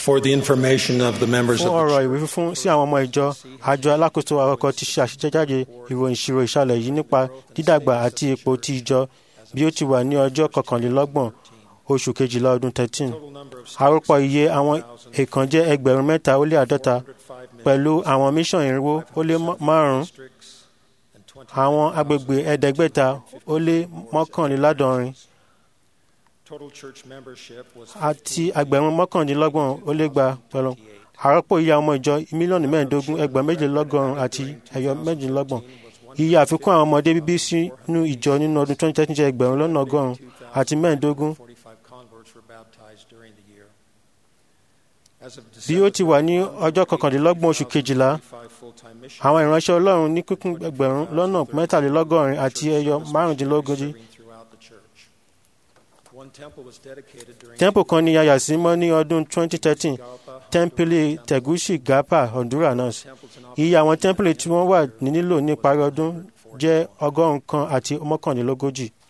For the information of the members fún of ọ̀rọ̀ the ìwé fífún sí àwọn ọmọ ìjọ àjọ alákòóso àkọ́kọ́ ti ṣe àṣejáde ìròyìn ìṣirò ìṣàlẹ̀ yìí nípa dídàgbà àti ipò ti ìjọ bí ó ti wà ní ọjọ́ kọkànlélọ́gbọ̀n oṣù kejìlá ọdún 13 àròpọ̀ iye àwọn èèkàn jẹ́ ẹgbẹ̀rún mẹ́ta ó lé àádọ́ta pẹ̀lú àwọn mission irinwó ó lé márùn-ún àwọn agbègbè ẹ̀ẹ́dẹ́gbẹ̀ta ó lé mọ́kànléláàádọ́rin total church membership was àti ẹgbẹ̀rún mọ́kàndínlọ́gbọ̀n ó lé gba pẹ̀lú àrọ́pò iye ọmọ ìjọ mílíọ̀nù mẹ́ẹ̀ẹ́dógún ẹgbẹ̀rún méjìlélọ́gọ́rùn-ún àti ẹ̀yọ méjìlélọ́gbọ̀n iye àfikún àwọn ọmọdé bíbí sínú ìjọ nínú ọdún 2013 jẹ́ ẹgbẹ̀rún lọ́nà ọgọ́rùn-ún àti mẹ́ẹ̀ẹ́dógún 45 converts were baptized during the year. As of bí ó ti wà ní ọjọ́ kọkànlélọ́gbọ̀n oṣù kejìlá 25 full-time missionaries àwọn ìránṣẹ́ ọlọ́run ní kíkún ẹgbẹ̀rún lọ́nà mẹ́tàlélọ́gọ́rin àti ẹyọ márùndínlógójì serving throughout the church. One temple was dedicated during tẹ́ḿpù kan ní yàyà sí mọ́ ní ọdún 2013 tẹ́ḿpìlì tẹ̀gúsì gapa honduras temples and iye àwọn tẹ́ḿpìlì tí wọ́n wà ní nílò ní ìparí ọdún jẹ́ ọgọ́rùn-ún kan àti mọ́kànlélógójì